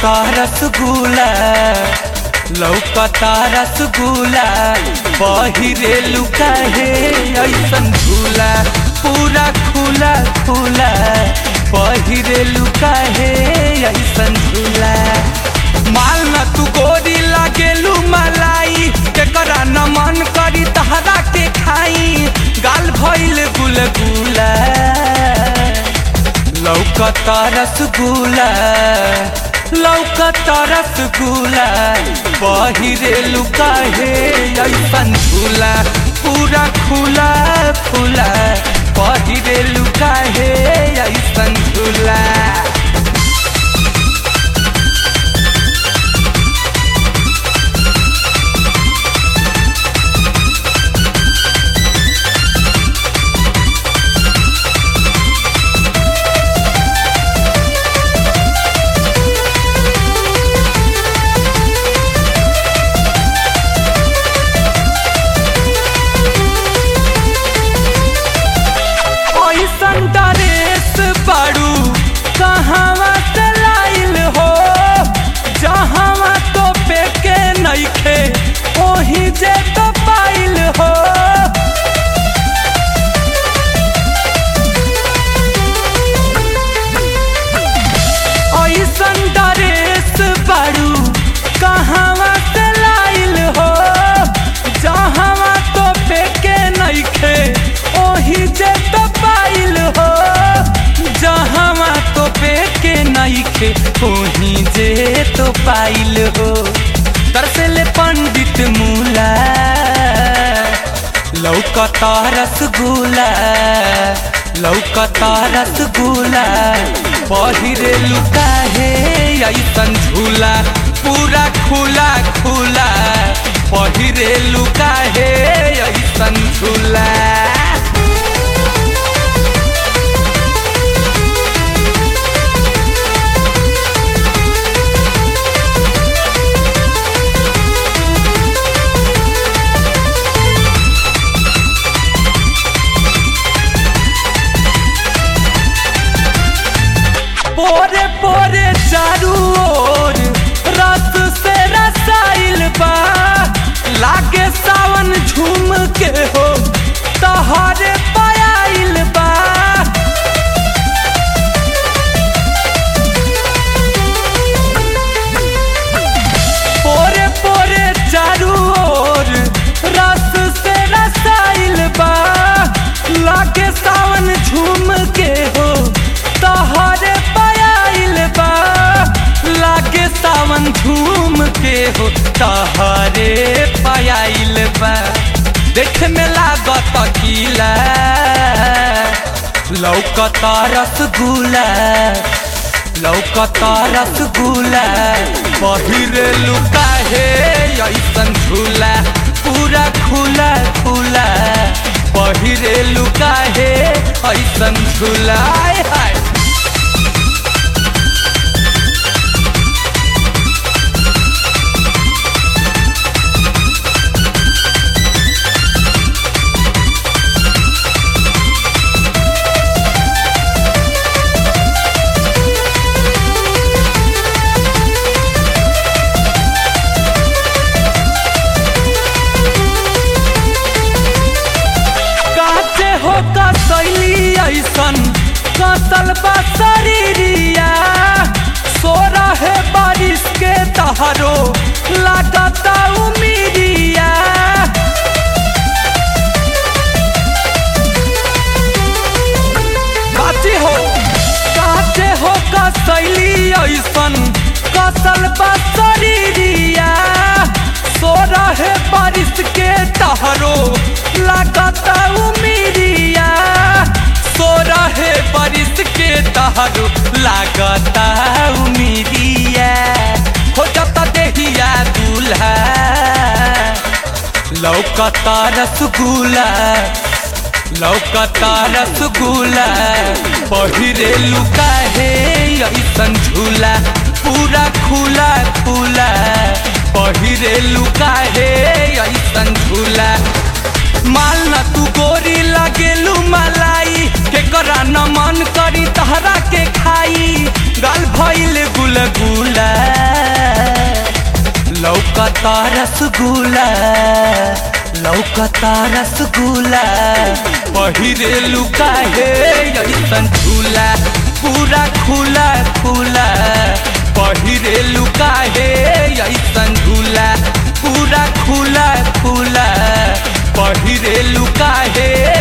लौकता रसगुल्ला लौकता रसगुल्ला बहिरे लुका हे ऐसन झूला पूरा खुला खुला बहिरे लुका हे ऐसन झूला माल न तू गोरी लागेलू मलाई केकरा न मन करी तहरा के खाई गाल भइल गुलगुला लौकता रसगुल्ला लौकता रसगुल्ला बहिरे लुका हे ऐसन झूला पूरा खुला खुला बहिरे लुका हे ऐसन झूला ऐसन ड्रेस बाड़ू कहवा से लाइल हो जहवा तो पेके नइखे ओही जे तो पाइल हो ऐसन ड्रेस बाड़ू कहवा से लाइल हो जहवा तो पेके नइखे ओही जे तो पाइल हो जहवा तो पेके नइखे ओही जे तो पाइल हो तरसले पंडित मूला लौकता रसगुल्ला लौकता रसगुल्ला बहिरे लुका हे ऐसन झूला पूरा खुला खुला बहिरे लुका हे ऐसन झूला पोरे पोरे चारू ओर रस से रसाइल बा लागे सावन झूम के हो तहरे पायल बा पोरे पोरे चारू ओर रस से रसाइल बा लागे सावन झूम के हो तहरे पायल बा लागे सावन झूम के हो तहरे पायल बा देख में लागत किला लौकता रसगुल्ला लौकता रसगुल्ला बहिरे लुका हे ऐसन झूला पूरा खुला खुला बहिरे लुका हे ऐसन झूला आय हाय काचे हो कसैली ऐसन कसल बा शरीरिया सो रहे बारिश के तहरो लागता उमीरिया काचे हो काचे हो कसैली ऐसन कसल बा शरीरिया सो रहे बारिश के तहरो लागता उमीरिया सो रहे बारिश के तहरो लागता उमीरिया हो जाता देहिया दूल्हा लौकता रसगुल्ला लौकता रसगुल्ला पहिरे लुका हे ऐसन झूला पूरा खुला खुला पहिरे लुका हे ऐसन झूला माल न तू गोरी लगेलू मलाई के करा न मन करी तहरा के खाई गाल भइल गुलगुला लौकता रसगुल्ला लौकता रसगुल्ला पहिरे लुका हे ऐसन झूला पूरा खुला खुला पहिरे लुका हे ऐसन झूला पूरा खुला खुला पहिरे लुका हे